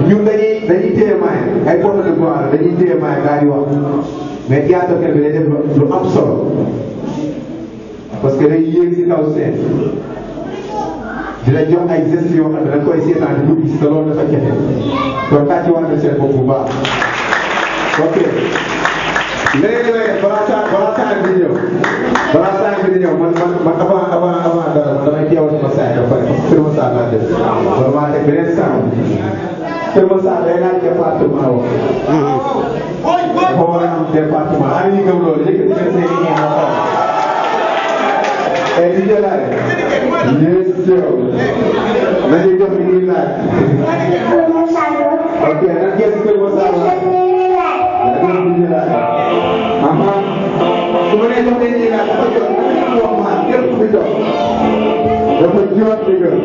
ñun dañuy dañuy téye maay ay porte de voix la dañuy téye maay daal di wax mais théâtre kat bi day def lu am solo parce que day yéeg si kaw seen dina jox ay gestes yoo xam ne da nga koy seetaan di ko gis te loolu dafa jafe kon tàcc war na seen bopp bu baax ok léegi nag balaa saa balaa saa bi di ñëw balaa saa bi di ñëw man man man avant avant avant dara man damay teewal sama saa yi ba pare parce que Kër Masar laa def loolu maa teg beneen saa Kër Masar day laaj département woo dafa war a am département ana ñu gëm loolu yëkkati leen seen i ñeent ma xool et di jëlaat yes sir nañu jox li ñuy laaj ok nan ngeen si Kër Masar la dañu di jëlaat aha su ma nee jox leen ñuy laaj dafa jot dafa wax ma képp ku jox dafa jot di gën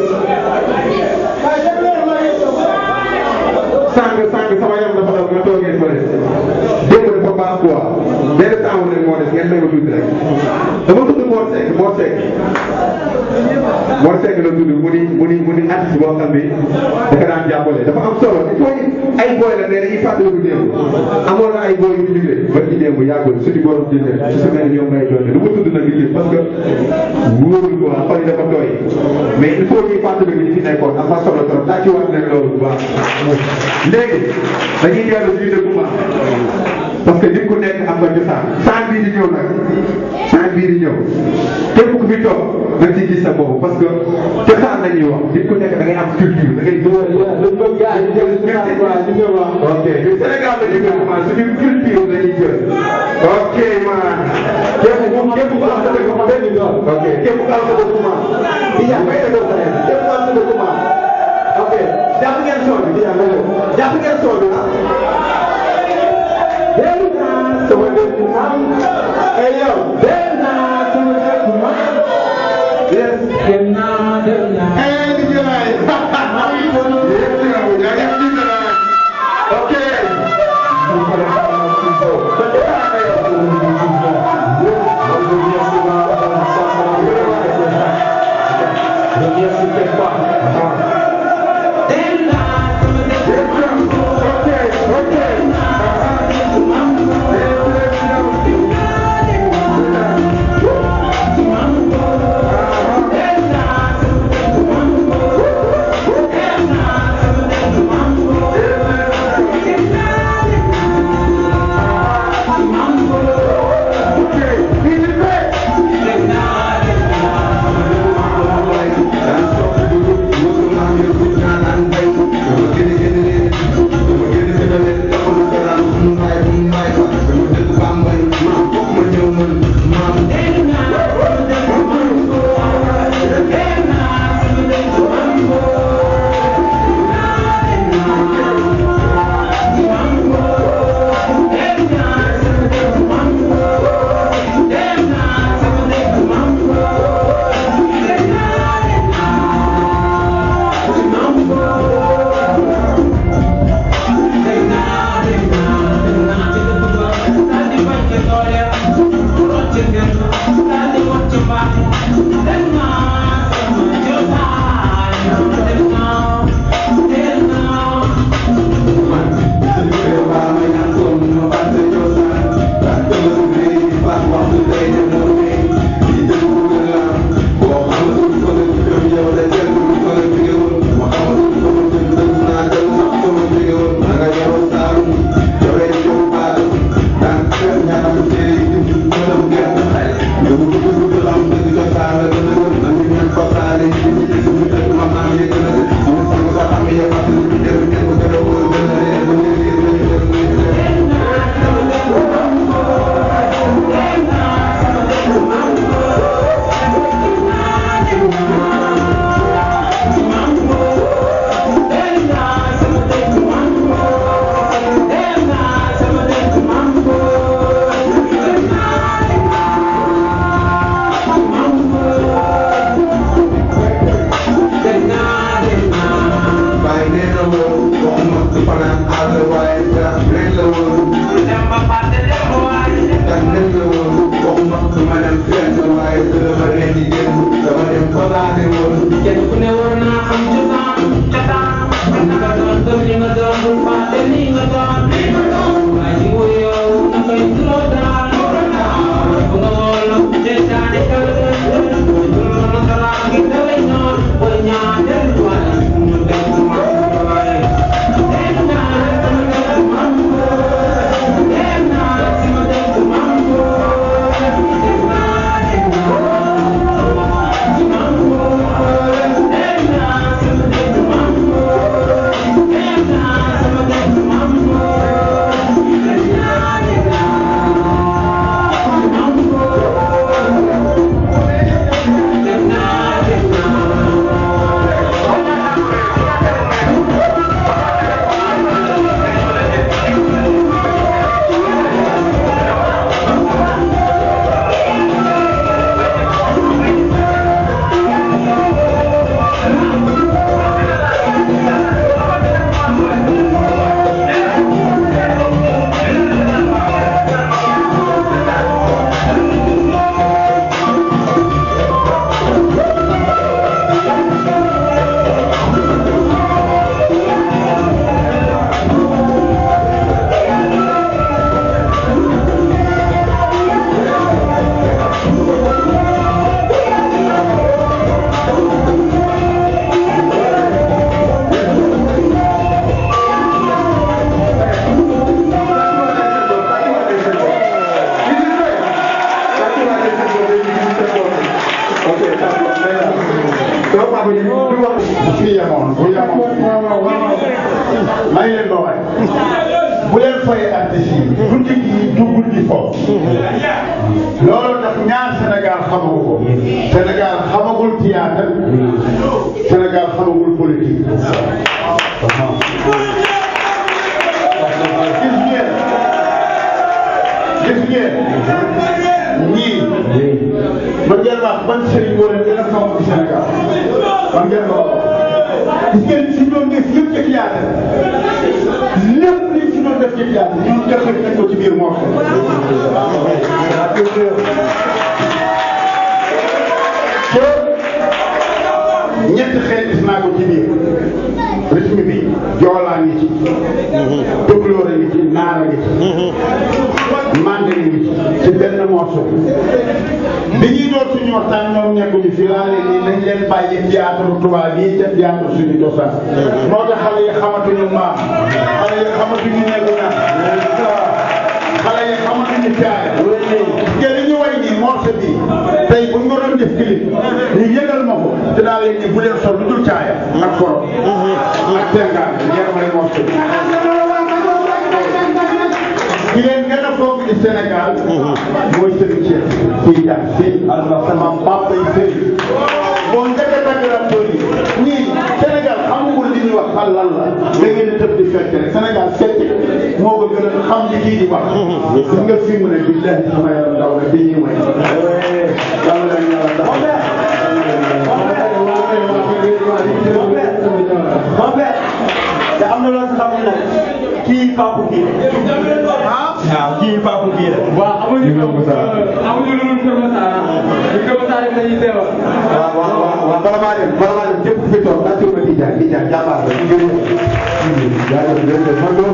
sàng sàng sama yaram dafa daw nga toogee tuuti rek dama tudd Mor Seck Mor Seck Mor Seck la tudd mu ni mu ni mu ni artiste boo xam ni dafa daan jàppale dafa am solo il faut ay booy la mais dañuy fàttaliku démb amoon na ay booy yu ñu jógee ba ci démb yàggul suñu borom jëndee su su mel ni ñoom ngay doon du ma tudd nag liggéey parce que wóorul quoi xol yi dafa tooy mais il faut ñuy fàttaliku ñi fi nekkoon am na solo trop tàcciwaat leen loolu bu baax léegi dañuy dellu fii de bu baax parce que nit ku nekk am nga cosaan saa bii di ñëw nag saa bii di ñëw képp ku fi toog na ci gis sa bopp parce que cosaan la ñuy wax nit ku nekk da ngay am culture da ngay ok Sénégal la ñu gën a suñu culture la ñuy jël ok man képp ku képp ku am sa dëkk ok képp ku am sa dëkk ma Dia may dëgg sa nekk képp ku am sa dëkk ma ok jàpp ngeen son bi Dia may jàpp ngeen son bi ah dégg naa sama dëkk maam ay yow dégg naa sama dëkk maam yes dégg naa dégg naa ay di jëlaay ok bu fi yemoon bu yemoon may leen ba waay bu leen fay artiste yi guddi gi du guddi foofu loolu tax ñaar Sénégal xamagu ko Sénégal xamagul théâtre Sénégal xamagul politique gis ngeen gis ngeen ñii man ngeen wax ban sëriñ moo leen gën a fonk ci Sénégal man ngeen ko wax gis ngeen si doon def yëpp ci théâtre lépp li si doon def ci théâtre ñun def nañ ko ci biir moo xam ñetti xeet gis naa ko ci biir rythme bi joolaa ngi ci tukulóor a ngi ci naar a ngi ci mande ngi ci ci benn morceau bi ñuy door suñu waxtaan ñoom nekkuñu fi laa leen ni nañ leen bàyyi théâtre tubaab yi ca théâtre suñu cosaan moo tax xale yi xamatuñu maam xale yi xamatuñu nekku na xale yi xamatuñu caay te li ñu way nii morceau bi tey bu ñu ko doon def clip ñu yëgal ma ko dinaa leen ni bu leen sol lu dul caaya ak koro ak tengaan ngeen may morceau bi ki leen gën a foog ci Sénégal mooy Serigne Cheikh Tidiane Sy Allah sama papa yi Serigne boo njëkk a tàgg rapport yi ñii Sénégal xamul li ñuy wax fan lan la da ngeen di tëb di fekk rek Sénégal fekk moo ko gën a xam li kii di wax gis nga fi mu ne billahi sama yaram ndaw na bi ñuy may yàlla leen yàlla ndax Mon père, te am na loo si xam ne nag kii Pape kii waaw kii Pape kii la. waaw amuñu amuñu lu dul Kër Masar ñu Kër Masar rek dañuy teewal. waaw waaw waaw waaw bala maa dem bala maa dem képp ku fi toog naa ci ma Tidiane Tidiane jàmbaar la ñu ngi jaajëf jërëjëf man